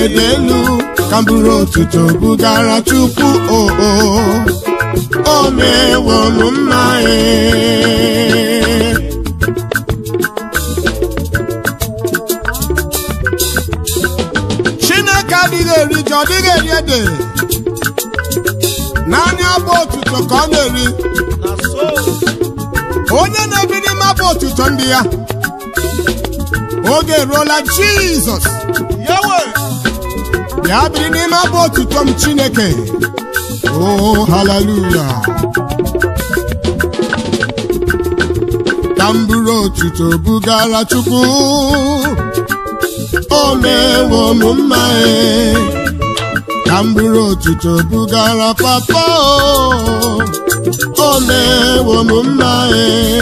dị elu ka m buru otuto bugara chukwu oo o mewo m mma ee chineke adịghị eri ji ọ dịghị eri ede naanị abụ otuto ka ọ na-eri na so onye na-ebi n'ime abụ otuto ndị ya oge eruola jizọs yawe bịa biri n'ime abụ otuto m chineke o haleluya ka m buru otuto bugara chukwu o mewo m mma e ka m buru otuto bugara papa o o mewo m mma e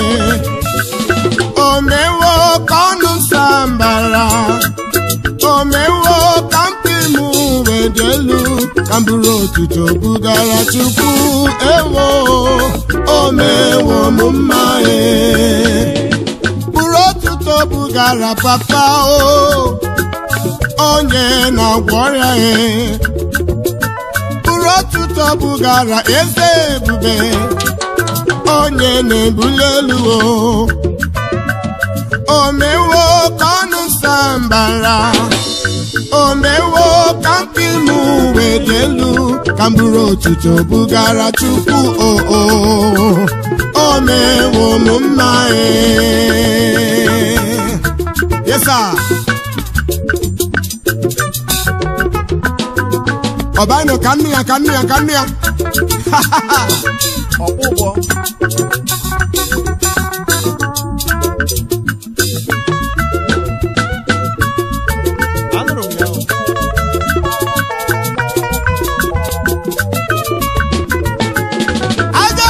o mewo ka ọnụ sambara o mewo ka mpi m wee dị elu ka m buru otuto bugara chukwu ewo o mewo m mma e buru otuto bugara papa o onye na-agwọ ọrịa e buru otuto bugara eze ebube onye na-ebuli elu o o mewo ka ọnụ sambara o mewo ka mpi m wee dị elu ka m buru otuto bugara chukwu o o o mewo m mma e yes sir ọbanụ ka nne ya ka nne ya ka nne ya ọkpụkpọ anụrụ m ya o. aja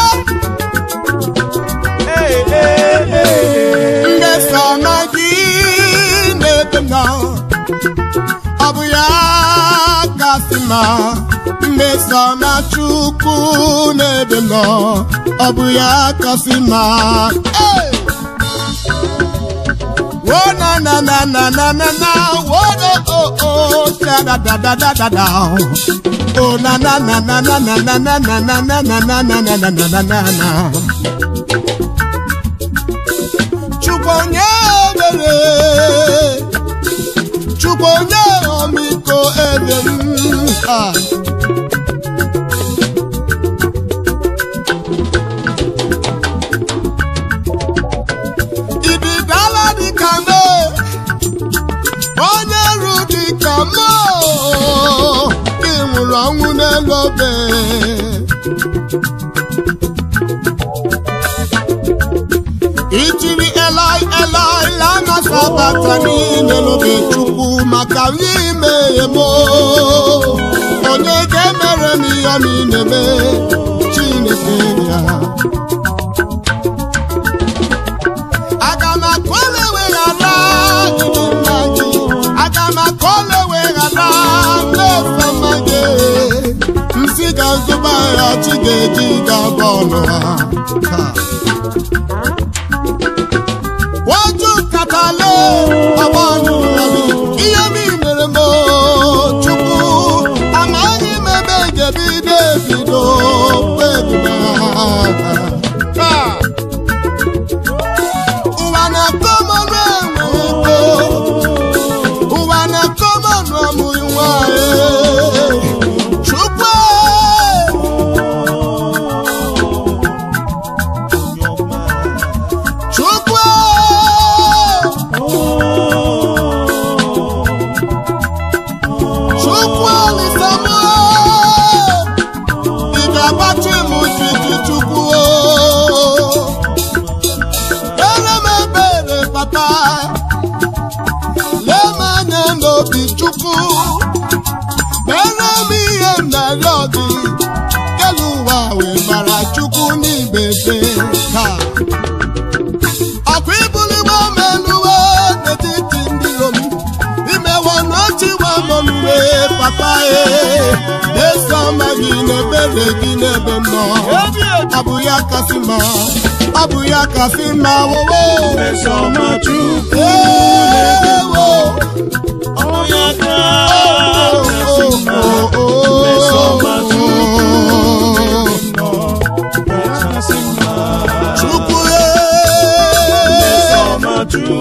Ee, ee, ee. ndị sọma gị na-ebe m nọ ọ bụ ya kasị mma ndị sọma chukwu na-ebe m nọ ọ bụ ya kasị mma Hey! wo na na na na na na na wo do o o sha da da da da da da o na na na na na na na na na na na na na na na na na na na Chukwu onye ebere Chukwu onye ọmịiko ebe m ah. Ibidala dịka me onye ru dịka mo ị nwụrụ ọnwụ n'elu obe itiri elai elai lana sabata n'ime n'obe chukwu maka n'ime emo onye ga-emere m ihe m na-eme chineke ya aga m akọle weghara ịdị mma gị aga m akọle weghara mmefe mma gị nsị ga-azụba ya chi ga-eji ga-abụ ọnụ ha Ha. Waju katale agbanu ami ihe mi mere m chukwu amaghị m ebe ga-ebido ebido kpebido ụwa na-akọ m ọnụ enwe ego ụwa na-akọ m ọnụ ọmụghị nwanyị chukwu chukwu chukwu alisamo ị ga-agbachi m jiji chukwu ele m ebere papa lee m anya n'obi chukwu mere m ihe m narịọ gị kelu ụwa wee mara chukwu n'ibebe taa ọkwa ibuliwe m eluwe n'etiti ndị rom imewe n'ochiwe mọnuwe papa e na-eso ọma gị n'ebere gị n'ebe m nọ ọ bụ ya kasị mma ọ bụ ya kasị mma wowo Mesoma Chukwu ewo onye aka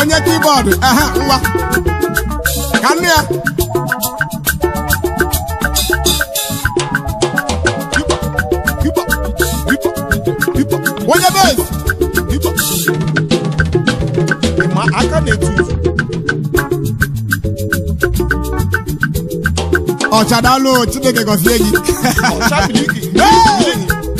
onye kibọọdụ ehe ngwa ka nne ya Hipa, hipa, hipa, hipa. onye bes hipa. ma aka na-etu uzu ọchadalụ chineke gọzie gị ọchabili gị Hey!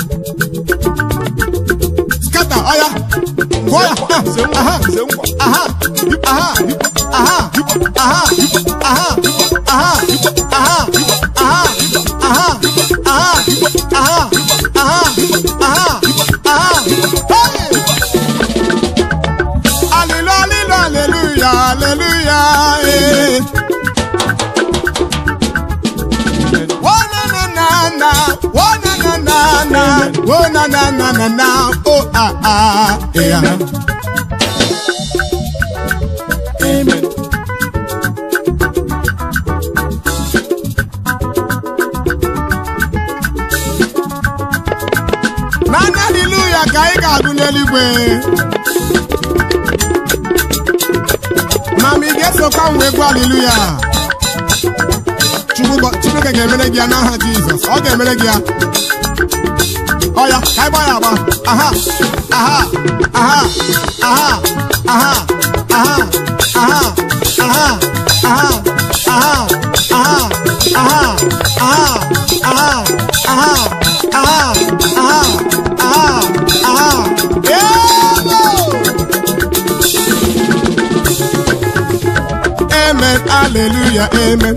skata ọya gụọ ya Nze nkwa, aha nze nkwa. aha aha aha aha aha aha aha aha aha aha aha aha aha aha Hey! Alilo, alilo, hallelujah, hallelujah, eh. Oh, na, na, na, na. Oh, na, na, na, na. Oh, na, na, na, na, na. Oh, ah, ah, yeah. Amen. Naanị hallelujah ka anyị ga-agụ n'eluigwe. Ma ma ị ga-esokwa m wee gụọ hallelujah. Chukwu gọ- Chineke ga-emere gị ya n'aha Jizọs. Ọ ga-emere gị ya. Ọ ya, ka anyị gbaa ya agba. Aha, aha, aha, aha, aha, aha, aha, aha, aha, aha, aha, aha, aha, aha, aha, aha, aha, aha, aha. Ego! Amen, hallelujah, amen.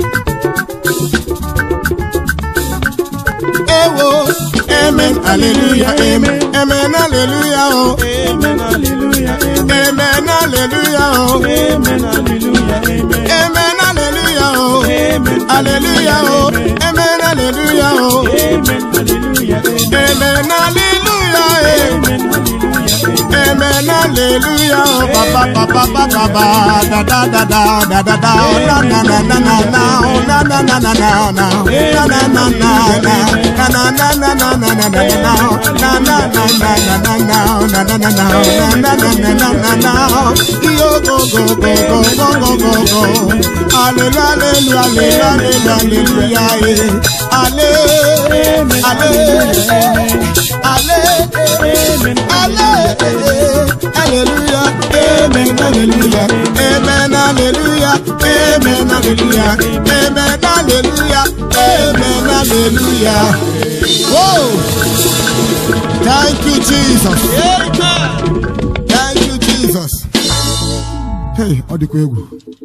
Ewo, amen, hallelujah, amen, amen, hallelujah, oh, Amen, hallelujah, amen. amen, hallelujah, oh, Amen, hallelujah, amen. amen, hallelujah, oh, Amen, hallelujah, oh, amen, hallelujah, oh, Amen, hallelujah, amen. amen, hallelujah, eh. Amen, hallelujah, amen. Amen, hallelujah, oh, ba ba ba ba ba ba ba, da da da da da da da, oh, na na na na na na, oh, na na na na na na, na na na na na, na na na na na na na na na, na na na na na na na, na na na na, na na na na na na na, yo go go go go go go go go, hallelujah, hallelujah, hallelujah, hallelujah, hallelujah, hallelujah, hallelujah. Hallelujah, amen, hallelujah, amen, hallelujah, amen, hallelujah, amen, hallelujah, amen, hallelujah. Whoa! Thank you, Jesus. Thank you, Jesus. Hey, ọ dịkwa egwu.